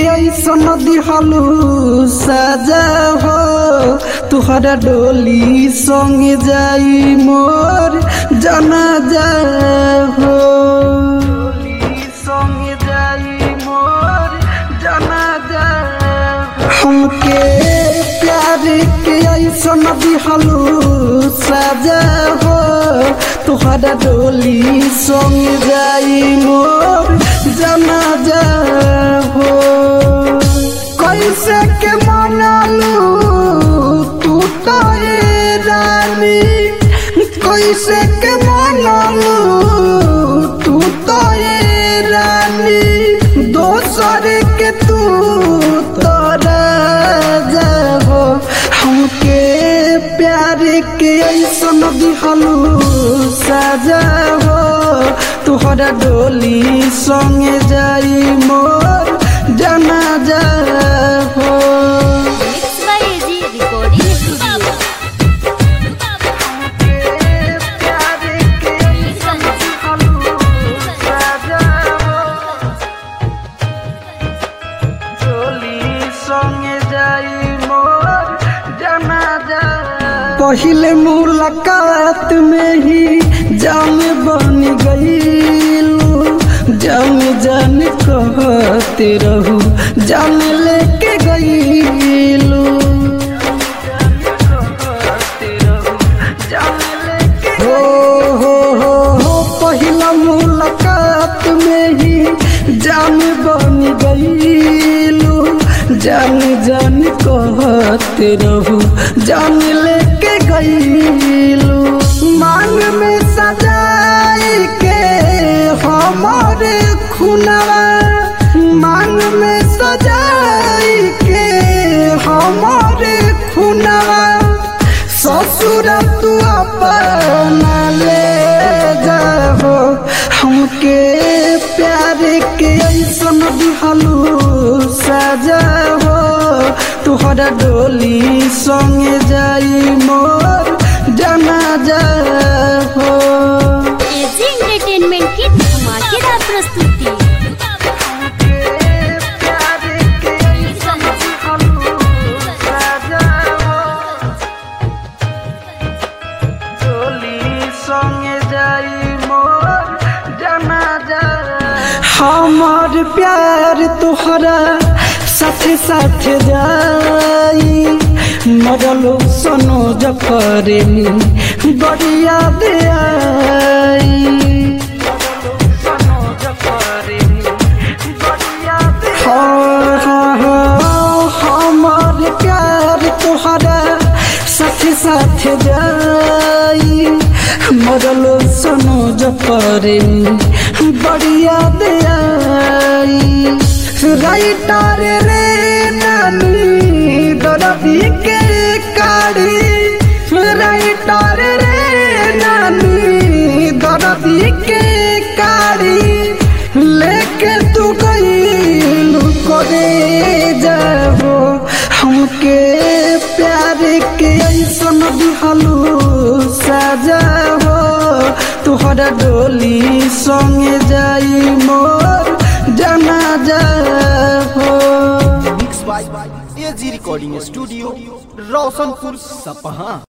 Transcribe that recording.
ऐसन दिहलू सजा हो तुहरा डोली संग जाई मोर जना जा हो संग जाई मोर जना जा हमके प्यार के ऐसन दिहलू सजा हो तुहरा डोली संग जाई मोर जना जा हो कैसे के मनालू तू तो ये रानी कैसे के मनालू तू तो ये रानी दोसर के तू तोरा जाबो हमके प्यार के ऐसन दिहलू सजा हो तुहरा डोली संगे जाई मोर जना जा हो mix by AG recording studio पहले मुलाकात में ही जान बन गईलू जान जान कहते रहू जान लेके गईलू हो हो हो हो पहिला मुलाकात में ही जान बन गईलू जान जान कहते रहू जान लेके गईलू मांग में सजाई के हमारे खुनवा मांग में सजाई के हमारे खुनवा ससुर तू अपना ले जाहो हमके प्यार के ऐसन दिहलू सजा हो तुहरा डोली संगे जाई मोर जना जा हो एजी एंटरटेनमेंट की धमाकेदार प्रस्तुति प्यार के ऐसन दिहलू सजा हो हमार प्यार तोहरा साथे साथे जाई मरलो सनो जफरेली बड़ी याद आई हाँ, हाँ, हाँ, हमार प्यार तोहरा साथे साथे जाई मरलो सनो जफरे बड़ी याद आई राइटर रे नानी दरदी के काढ़ी राइटर रे नानी दरदी के काढ़ी लेके तू गई करे जाबो हमके प्यार के ऐसन दिहलू सजा हो तुहरा डोली संगे जाई मोर जना जा हो mix by AG recording studio Roshanpur सपहा